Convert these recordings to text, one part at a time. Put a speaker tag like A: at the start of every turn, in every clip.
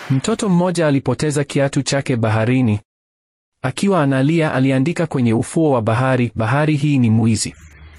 A: Mtoto mmoja alipoteza kiatu chake baharini. Akiwa analia, aliandika kwenye ufuo wa bahari, bahari hii ni mwizi.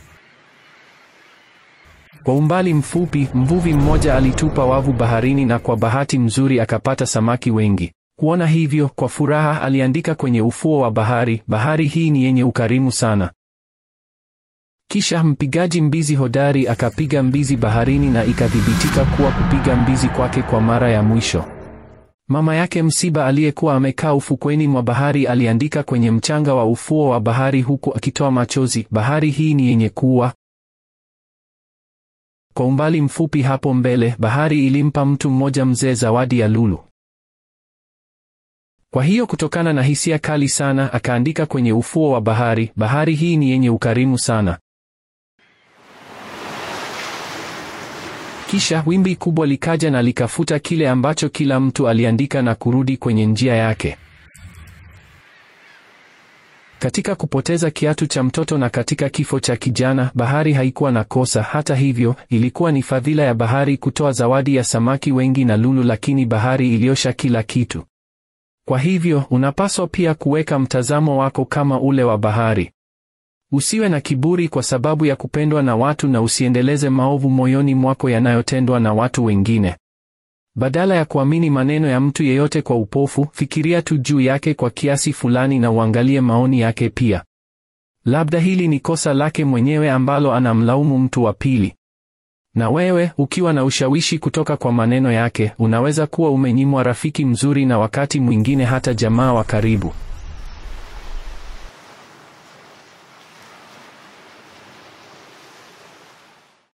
A: Kwa umbali mfupi, mvuvi mmoja alitupa wavu baharini na kwa bahati mzuri akapata samaki wengi. Kuona hivyo, kwa furaha aliandika kwenye ufuo wa bahari, bahari hii ni yenye ukarimu sana. Kisha mpigaji mbizi hodari akapiga mbizi baharini na ikathibitika kuwa kupiga mbizi kwake kwa mara ya mwisho. Mama yake msiba aliyekuwa amekaa ufukweni mwa bahari aliandika kwenye mchanga wa ufuo wa bahari huku akitoa machozi, bahari hii ni yenye kuwa. Kwa umbali mfupi hapo mbele, bahari ilimpa mtu mmoja mzee zawadi ya lulu. Kwa hiyo kutokana na hisia kali sana, akaandika kwenye ufuo wa bahari, bahari hii ni yenye ukarimu sana. Kisha wimbi kubwa likaja na likafuta kile ambacho kila mtu aliandika na kurudi kwenye njia yake. Katika kupoteza kiatu cha mtoto na katika kifo cha kijana, bahari haikuwa na kosa. Hata hivyo, ilikuwa ni fadhila ya bahari kutoa zawadi ya samaki wengi na lulu, lakini bahari iliosha kila kitu. Kwa hivyo, unapaswa pia kuweka mtazamo wako kama ule wa bahari. Usiwe na kiburi kwa sababu ya kupendwa na watu na usiendeleze maovu moyoni mwako yanayotendwa na watu wengine. Badala ya kuamini maneno ya mtu yeyote kwa upofu, fikiria tu juu yake kwa kiasi fulani na uangalie maoni yake pia. Labda hili ni kosa lake mwenyewe ambalo anamlaumu mtu wa pili. Na wewe, ukiwa na ushawishi kutoka kwa maneno yake, unaweza kuwa umenyimwa rafiki mzuri na wakati mwingine hata jamaa wa karibu.